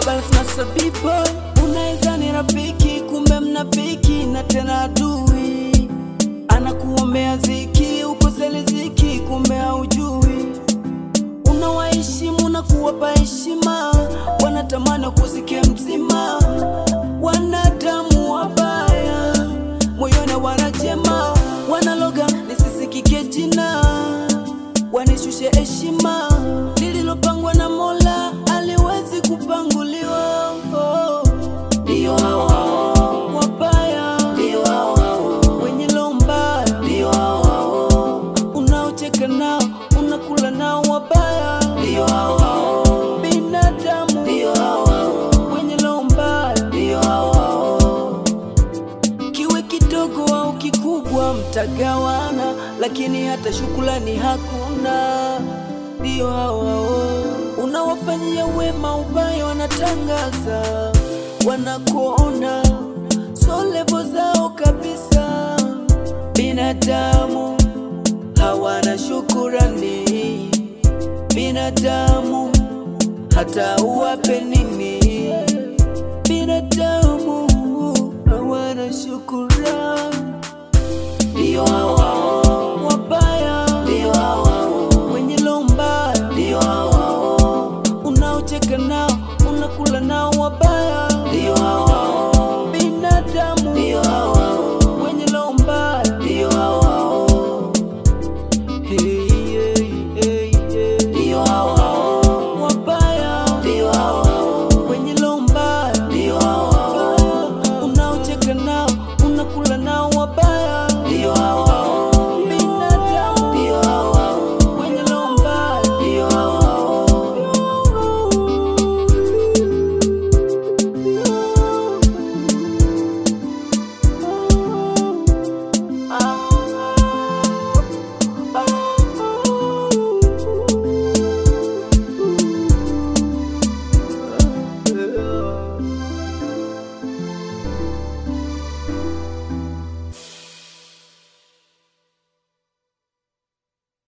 balance na sabiba unaweza ni rafiki kumbe mnafiki na tena adui anakuombea ziki ukose riziki kumbe haujui unawaheshimu na kuwapa heshima wanatamani kusikia mzima wanadamu wabaya moyoni wanajema wanaloga nisisikike jina wanishushe heshima lililopangwa na mola aliwezi kupanguliwa oh. ndio hao hao wabaya ndio hao hao wenye roho mbaya ndio hao hao unaocheka nao unakula nao wabaya ndio hao hao binadamu ndio hao hao wenye roho mbaya ndio hao hao kiwe kidogo au kikubwa mtagawana, lakini hata shukrani hakuna. Ndio hao hao unawafanyia wema, ubaya wanatangaza, wanakuona so levo zao kabisa. Binadamu hawana shukurani, binadamu hata uwape nini, binadamu hawana shukurani.